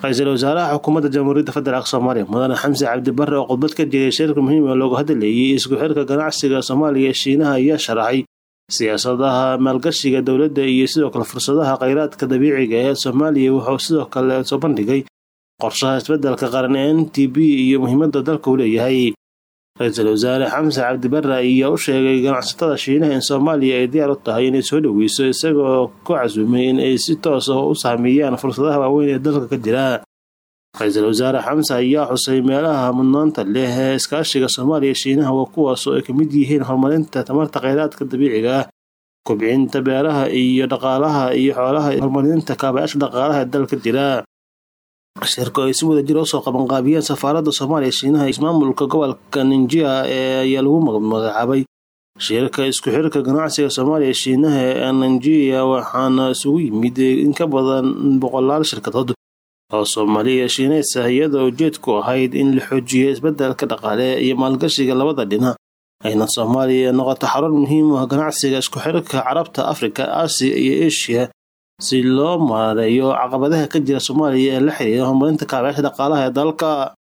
ra-iisul wasaaraha xukuumadda jamhuuriyadda federaalk soomaaliya mudane xamse cabdi barre oo khudbad ka jeeday shirka muhiim ee loogu hadlayay isku xirka ganacsiga soomaaliya ee shiinaha ayaa sharaxay siyaasadaha maalgashiga dowladda iyo sidoo kale fursadaha kheyraadka dabiiciga ee soomaaliya wuxuu sidoo kale soo bandhigay qorshaha isbeddelka qaran ee n t b iyo muhiimadda dalka uu leeyahay ra-iisul wasaare xamse cabdi barre ayaa u sheegay ganacsatada shiinaha in soomaaliya ay diyaar u tahay inay soo dhoweyso isagoo ku casuumay in ay si toos ah u saameeyaan fursadaha waaweyn ee dalka ka jira ra-iisul wasaare xamse ayaa xusay meelaha mudnaanta leh ee iskaashiga soomaaliya shiinaha waa kuwaas oo ay ka mid yihiin horumarinta tamarta kheyraadka dabiiciga ah kobcinta beeraha iyo dhaqaalaha iyo xoolaha horumarinta kaabayaasha dhaqaalaha ee dalka jira shirka ay si wada jir usoo qabanqaabiyeen safaaradda soomaaliya shiinaha ismaamulka gobolka ninjia ee ayaa lagu magacaabay shirka isku xirka ganacsiga soomaaliya shiinaha ee ninjia waxaana isugu yimid in ka badan boqolaal shirkadood oo soomaaliya shiineys ah iyadoo ujeedku ahayd in la xoojiyo isbeddelka dhaqaale iyo maalgashiga labada dhinac ayna soomaaliya noqoto xarun muhiim u ah ganacsiga isku xirka carabta afrika aasiya iyo eshiya si loo maareeyo caqabadaha ka jira soomaaliya ee la xiriira horumarinta kaabayaasha dhaqaalaha ee dalka